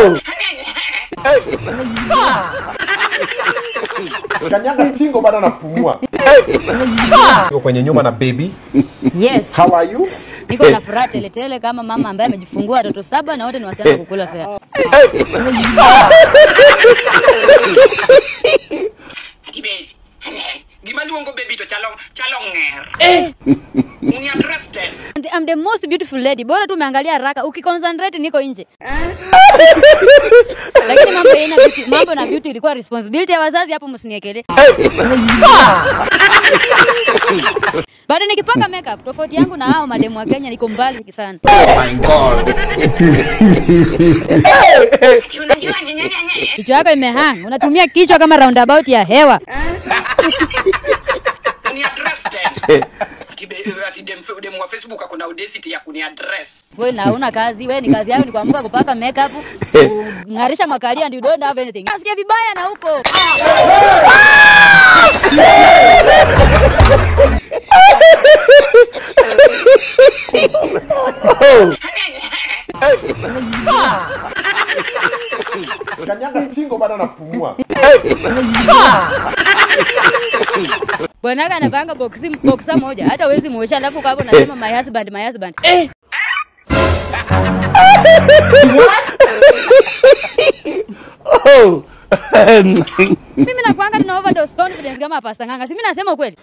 Kanyaga chingo bado anapumua. Yuko kwenye nyumba na baby. Yes. How are you? Niko na furaha teletele kama mama ambaye amejifungua watoto saba na wote ni wasichana kukula fea. Ati baby. Gima luongo baby to chalo chalo ng'er. Uni interested? And I'm the most beautiful lady. Bora tu umeangalia haraka. Ukiconcentrate niko nje. Lakini mambo yana beauty, mambo na beauty ilikuwa responsibility ya wazazi hapo msiniekelee. Bado nikipaka makeup tofauti yangu na hao mademu wa Kenya niko mbali sana. Ati unajua nyanya nyanya. Kichwa yako imehang. Unatumia kichwa kama roundabout ya hewa. Uni interested? Ati baby ati dem dem wa Facebook akona audacity ya kuni address. Wewe na huna kazi, wewe ni kazi yako ni kuamka kupaka makeup, kung'arisha makalia and you don't have anything. Nasikia vibaya na huko. Kanyaga chingo bado anapumua. Bwanaka anapanga boksi boxa moja, hata huwezi muosha, alafu kwa hapo unasema my husband, my husband. Eh, Oh. mimi nakwanga nina overdose confidence kama Pastor Nganga. Si mimi nasema ukweli.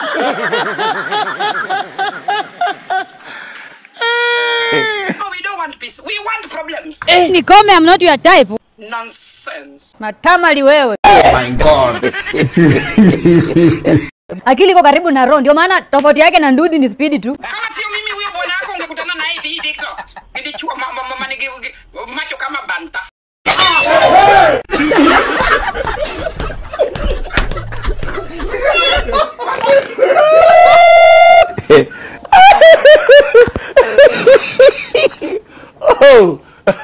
Oh, we don't want peace. We want problems. Nikome, I'm not your type. Nonsense. Matamali wewe. My God. Akili iko karibu na roho, ndio maana tofauti yake na ndudi ni speed tu. Kama sio mimi huyo bwana wako ungekutana naye hivi hivi kwa. Nilichua mama mama nige macho kama banta. Oh.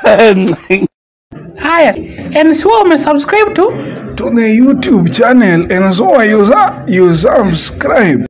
Haya, and so umesubscribe to to the YouTube channel and so you, you subscribe